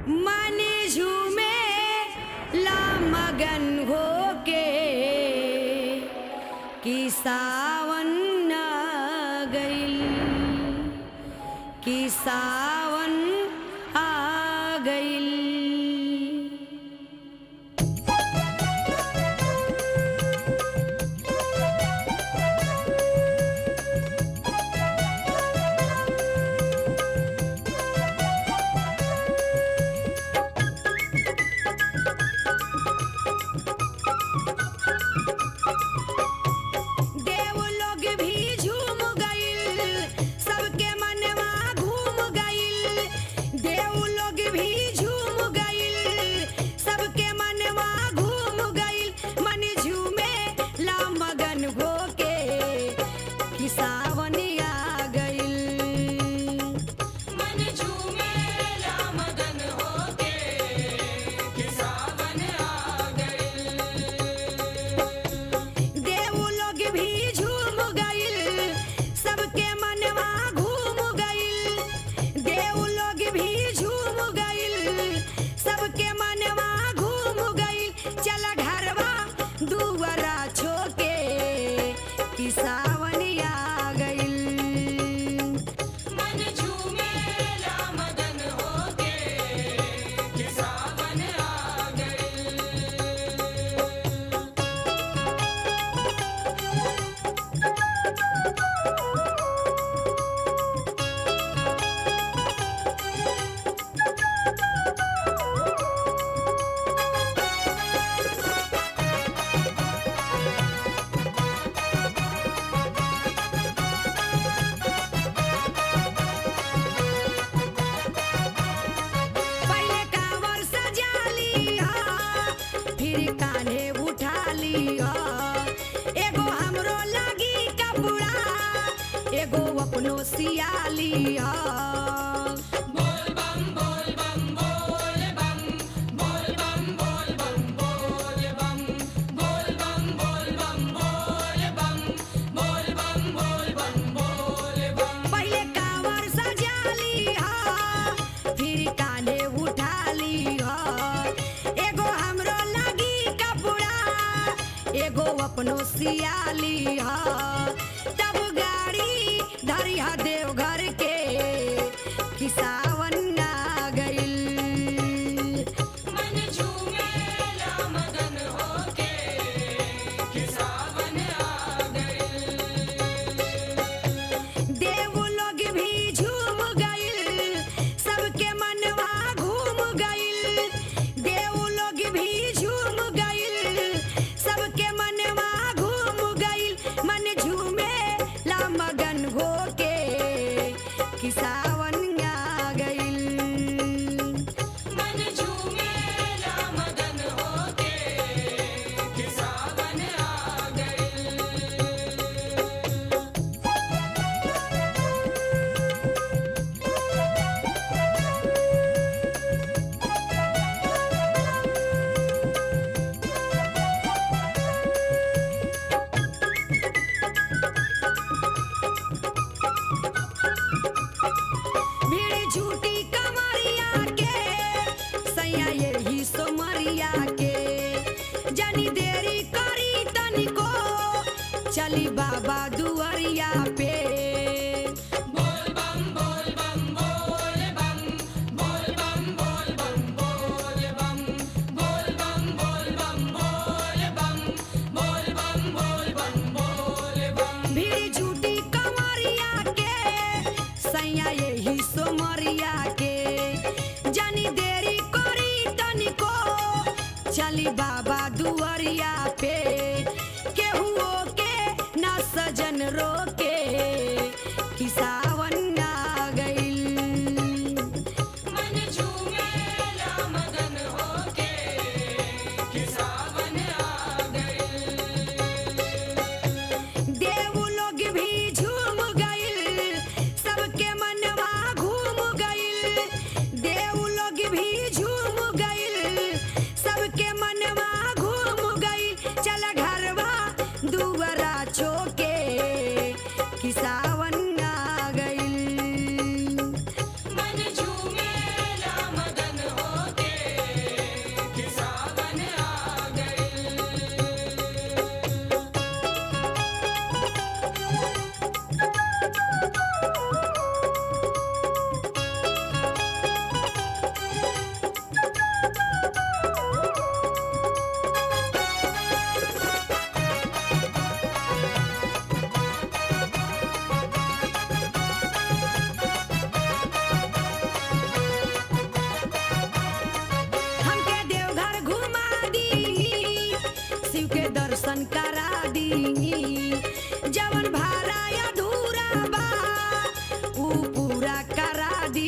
मन झूमे ला मगन होके कि सावन आ गइल कि सावन आ गइल देव लोग भी झूम गइल सबके मनवा घूम गइल देव लोग भी झूम गइल सबके मनवा घूम गइल मन झूमे ला मगन होके कि सावन आ गइल मन झूमे ला मगन होके कि सावन आ गइल देव लोग भी झूम गइल सबके मनवा घूम गइल देव लोग भी झूम गइल सबके मनवा घूम गइल चल घरवा दुआरा छोके कि सावन आ गइल मन झूमे ला मगन होके कि सावन आ गइल पहले कांवर सजा लिया फिर कान्हे उठा लिया एगो हमरो लगी कपड़ा एगो अपनो सिया लिया बोल बम बोल बम बोल बम बोल बम बोल बम बोल बम बोल बम बोल बम बोल बम बोल बम बोल बम बोल बम पहले कांवर सजा लिया फिर कान्हे उठा लिया एगो हमरो लगी कपड़ा एगो अपनो सिया लिया तब गाड़ी धरिया देवघर के कि सावन आ गइल मन झूमे ला मगन होके कि सावन आ गइल देव लोग भी झूम गइल सबके मनवा घूम गइल देव लोग भी झूम गइल सबके मनवा घूम गइल मन झूमे ला मगन होके कि सावन आ गइल मन झूमे ला मगन होके कि सावन आ गइल भीड़ झूठी कमरिया के सैया यही सोमरिया के जनी देरी करी तनिको चली बाबा दुआरिया पे बोल बम बोल बम बोल बम बोल बम बोल बम बोल बम बोल बम बोल बम बोल बम बोल बम बोल बम बोल बम भीड़ झूठी कमरिया के सैया यही सोमरिया के जनी देरी करी तनिको चली बाबा दुआरिया पे केहुओ के ना सजन रोके कि सावन आ गइल मन झूमे ला मगन होके कि सावन आ गइल देव लोग भी झूम गइल सबके मनवा घूम गइल देव लोग भी झूम गइल सबके मनवा घूम गइल दर्शन करा दी जवन भारा अधूरा बा ऊ पूरा करा दी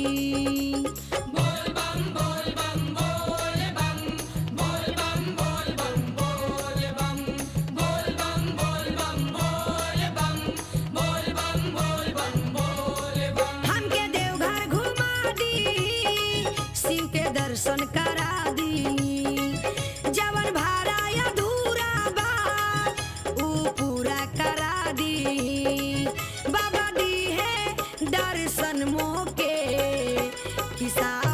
बोल बम बोल बम बोल बम बोल बम बोल बम बोल बम बोल बम बोल बम बोल बम बोल बम बोल बम बोल बम हमके देवघर घुमा दी शिव के दर्शन करा दी जवन भारा अधूरा बा ऊ पूरा करा दी बाबा दी है दर्शन मोके किसा